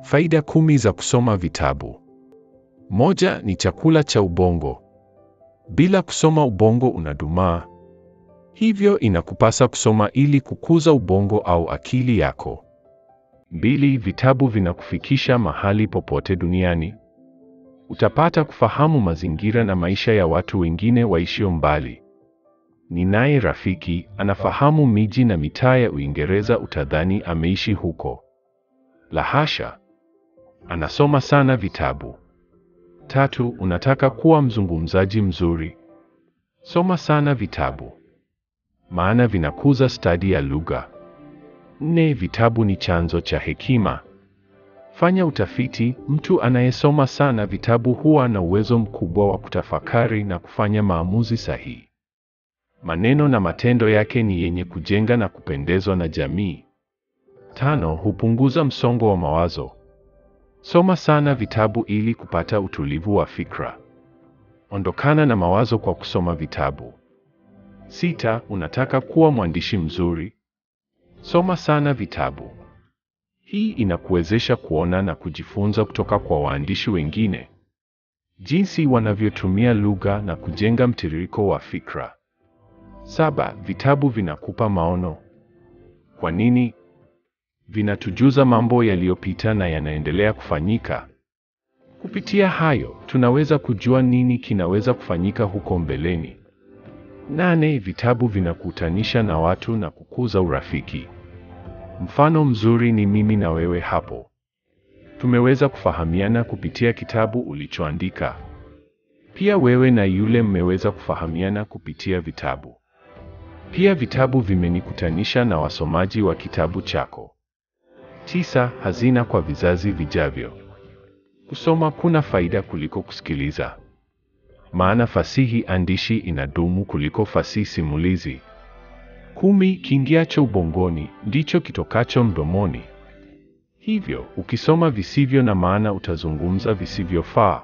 Faida kumi za kusoma vitabu. Moja ni chakula cha ubongo. Bila kusoma ubongo unadumaa. Hivyo inakupasa kusoma ili kukuza ubongo au akili yako. Mbili, vitabu vinakufikisha mahali popote duniani. Utapata kufahamu mazingira na maisha ya watu wengine waishio mbali. Ninaye rafiki anafahamu miji na mitaa ya Uingereza, utadhani ameishi huko. La hasha, anasoma sana vitabu. Tatu, unataka kuwa mzungumzaji mzuri? Soma sana vitabu, maana vinakuza stadi ya lugha. Nne, vitabu ni chanzo cha hekima. Fanya utafiti. Mtu anayesoma sana vitabu huwa na uwezo mkubwa wa kutafakari na kufanya maamuzi sahihi. Maneno na matendo yake ni yenye kujenga na kupendezwa na jamii. Tano, hupunguza msongo wa mawazo. Soma sana vitabu ili kupata utulivu wa fikra. Ondokana na mawazo kwa kusoma vitabu. Sita, unataka kuwa mwandishi mzuri? Soma sana vitabu. Hii inakuwezesha kuona na kujifunza kutoka kwa waandishi wengine, jinsi wanavyotumia lugha na kujenga mtiririko wa fikra. Saba, vitabu vinakupa maono. Kwa nini? Vinatujuza mambo yaliyopita na yanaendelea kufanyika. Kupitia hayo, tunaweza kujua nini kinaweza kufanyika huko mbeleni. Nane, vitabu vinakutanisha na watu na kukuza urafiki. Mfano mzuri ni mimi na wewe hapo. Tumeweza kufahamiana kupitia kitabu ulichoandika. Pia wewe na yule mmeweza kufahamiana kupitia vitabu. Pia vitabu vimenikutanisha na wasomaji wa kitabu chako. Tisa, hazina kwa vizazi vijavyo. Kusoma kuna faida kuliko kusikiliza. Maana fasihi andishi inadumu kuliko fasihi simulizi. Kumi, kiingiacho ubongoni ndicho kitokacho mdomoni. Hivyo, ukisoma visivyo na maana utazungumza visivyofaa.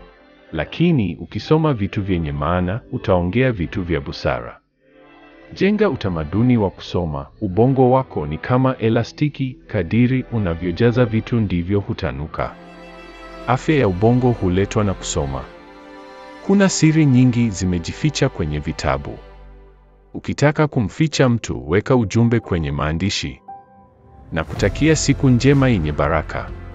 Lakini ukisoma vitu vyenye maana utaongea vitu vya busara. Jenga utamaduni wa kusoma. Ubongo wako ni kama elastiki, kadiri unavyojaza vitu ndivyo hutanuka. Afya ya ubongo huletwa na kusoma. Kuna siri nyingi zimejificha kwenye vitabu. Ukitaka kumficha mtu, weka ujumbe kwenye maandishi. Na kutakia siku njema yenye baraka.